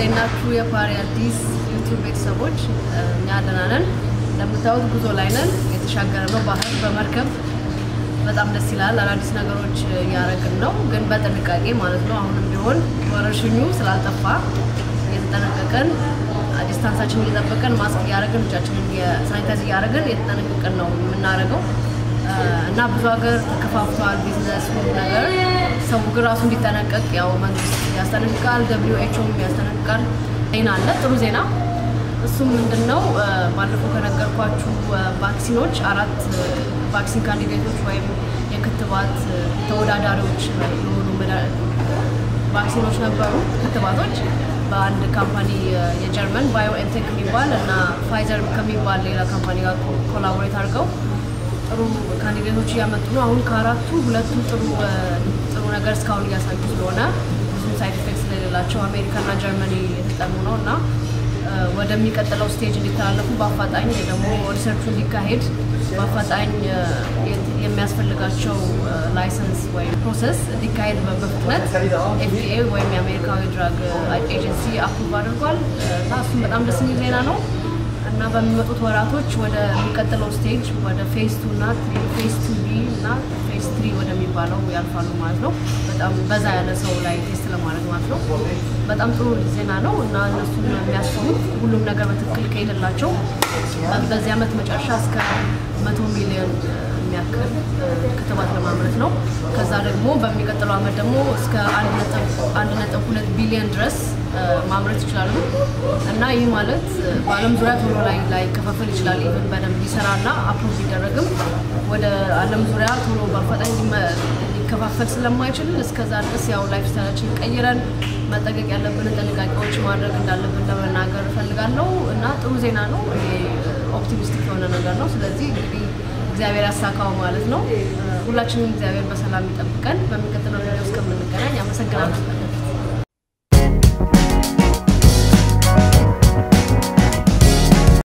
እንዴት ናችሁ? የፓሪ አዲስ ዩቱብ ቤተሰቦች፣ እኛ ደህና ነን። እንደምታዩት ጉዞ ላይ ነን። የተሻገረ ነው ባህር በመርከብ በጣም ደስ ይላል። አዳዲስ ነገሮች እያደረግን ነው፣ ግን በጥንቃቄ ማለት ነው። አሁንም ቢሆን ወረርሽኙ ስላልጠፋ እየተጠነቀቀን ዲስታንሳችንን እየጠበቀን ማስክ እያደረግን እጃችንን ሳኒታይዝ እያደረግን እየተጠነቀቅን ነው የምናደርገው እና ብዙ ሀገር ተከፋፍቷል። ቢዝነስ ሁሉ ነገር ሰው ግን ራሱ እንዲጠነቀቅ ያው መንግስት ያስጠነቅቃል፣ ደብሊው ኤችኦም ያስጠነቅቃል። ዜና አለ፣ ጥሩ ዜና። እሱም ምንድን ነው? ባለፈው ከነገርኳችሁ ቫክሲኖች አራት ቫክሲን ካንዲዴቶች ወይም የክትባት ተወዳዳሪዎች የሆኑ ቫክሲኖች ነበሩ፣ ክትባቶች በአንድ ካምፓኒ የጀርመን ባዮኤንቴክ የሚባል እና ፋይዘር ከሚባል ሌላ ካምፓኒ ጋር ኮላቦሬት አድርገው ጥሩ ካንዲዴቶች እያመጡ ነው። አሁን ከአራቱ ሁለቱ ጥሩ ጥሩ ነገር እስካሁን እያሳዩ ስለሆነ ብዙም ሳይድ ኢፌክት ስለሌላቸው አሜሪካና ጀርመኒ የተጠኑ ነው እና ወደሚቀጥለው ስቴጅ እንዲተላለፉ በአፋጣኝ ደግሞ ሪሰርቹ እንዲካሄድ በአፋጣኝ የሚያስፈልጋቸው ላይሰንስ ወይም ፕሮሰስ እንዲካሄድ በፍጥነት ኤፍዲኤ ወይም የአሜሪካዊ ድራግ ኤጀንሲ አፕሩቭ አድርጓል እና እሱም በጣም ደስ የሚል ዜና ነው እና በሚመጡት ወራቶች ወደ የሚቀጥለው ስቴጅ ወደ ፌስ ቱ እና ፌስ ቱ ቢ እና ፌስ ትሪ ወደሚባለው ያልፋሉ ማለት ነው። በጣም በዛ ያለ ሰው ላይ ቴስት ለማድረግ ማለት ነው። በጣም ጥሩ ዜና ነው እና እነሱን የሚያስፈሩት ሁሉም ነገር በትክክል ከሄደላቸው በዚህ ዓመት መጨረሻ እስከ መቶ ሚሊዮን የሚያክል ክትባት ለማምረት ነው። ከዛ ደግሞ በሚቀጥለው ዓመት ደግሞ እስከ አንድ ነጥብ ሁለት ቢሊዮን ድረስ ማምረት ይችላሉ እና ይህ ማለት በዓለም ዙሪያ ቶሎ ላይ ላይከፋፈል ይችላል። ኢቨን በደንብ ሊሰራና አፕሮቭ ቢደረግም ወደ ዓለም ዙሪያ ቶሎ በአፋጣኝ ሊከፋፈል ስለማይችል እስከዛ ድረስ ያው ላይፍ ስታይላችን ቀይረን መጠቀቅ ያለብንን ጥንቃቄዎች ማድረግ እንዳለብን ለመናገር እፈልጋለሁ እና ጥሩ ዜና ነው። ይሄ ኦፕቲሚስቲክ የሆነ ነገር ነው። ስለዚህ እንግዲህ እግዚአብሔር ያሳካው ማለት ነው። ሁላችንም እግዚአብሔር በሰላም ይጠብቀን። በሚቀጥለው ቪዲዮ እስከምንገናኝ አመሰግናለሁ።